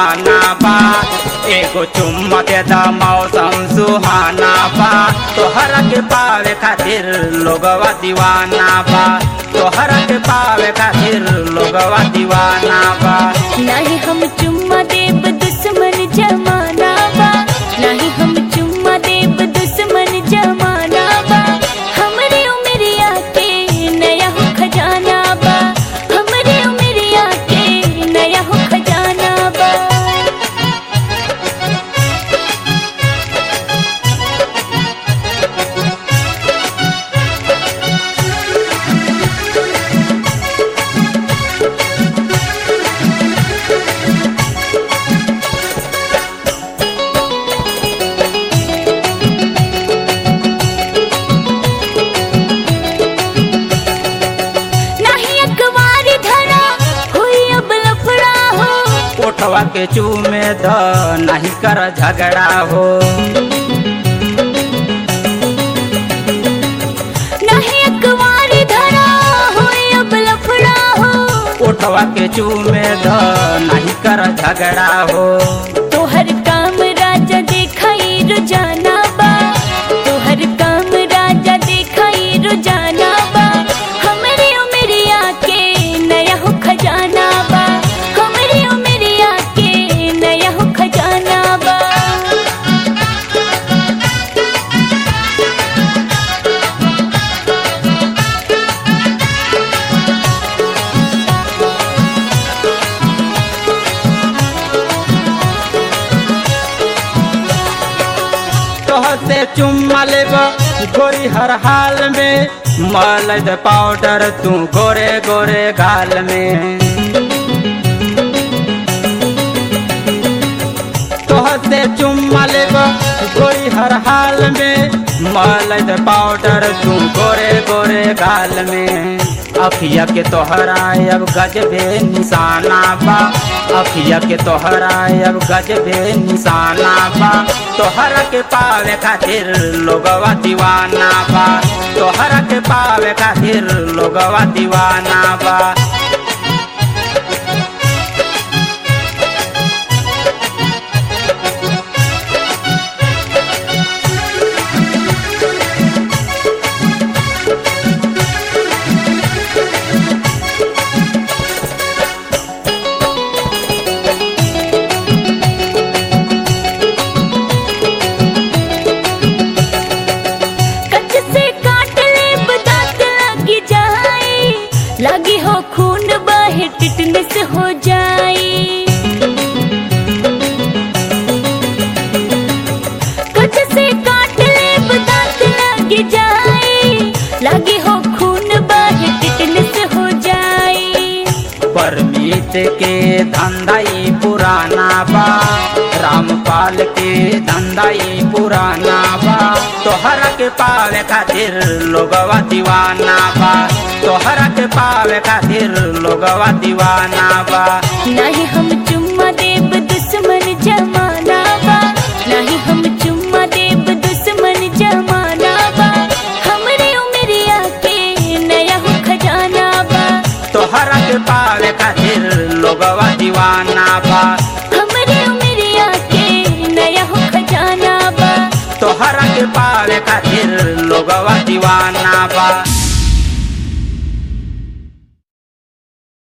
दीवाना बा एगो चुम्मा दे दा मौसम सुहाना बा तोहरा के पावे खातिर लोगवा दीवाना बा तोहरा के पावे खातिर लोगवा दीवाना बा नाही हम चुम्मा देब दुश्मन जमाना बा नाही हम चुम्मा देब दुश्मन जमाना बा हमरे उमरिया के नया हो खजाना बा हमरे उमरिया के नया हो खजाना बा नाही अखबारी धरा हुई अब लफड़ा हो ओठवा के चूमे द नहीं कर झगड़ा हो नहीं अखबारी धरा हुई अब लफड़ा हो ओठवा के चूमे द नहीं कर झगड़ा हो तोहर काम राजा देखाई रोजाना बा तोहर काम राजा देखाई रोजाना बा हमरे उमरिया के नया हो खजाना बा हमरे उमरिया के नया हो खजाना बा तोहर से चुम्मा लेब गोरी हर हाल में मलद पाउडर तू गोरे गोरे गाल में तोहर से चुम्मा लेब गोरी हर हाल में मलद पाउडर तू गोरे गोरे गाल में अखिया के तोहरा अब गजबे निशाना बा अखिया के तोहरा अब गजबे निशाना बा तोहरा के पावे खातिर लोगवा दीवाना बा तोहरा के पावे खातिर लोगवा दीवाना बा कच से काट ले दांत लगी जाए लगी हो खून बहे टिटनेस हो जाए कच से काट ले दांत लगी जाए लगी हो खून बहे टिटनेस हो जाए परमीत के धंधाई पुराना बा रामपाल के धंधाई पुराना बा तोहरा के पावे खातिर लोगवा दीवाना बा तोहरा के पावे खातिर लोगवा दीवाना बा नहीं हम चुम्मा देब दुश्मन जमाना बा नहीं हम चुम्मा देब दुश्मन जमाना बा हमरे उमरिया के नया हो खजाना बा तोहरा के पावे खातिर लोगवा दीवाना बा हमरे उमरिया के नया हो खजाना बा तोहरा के पावे खातिर लोगवा दीवाना बा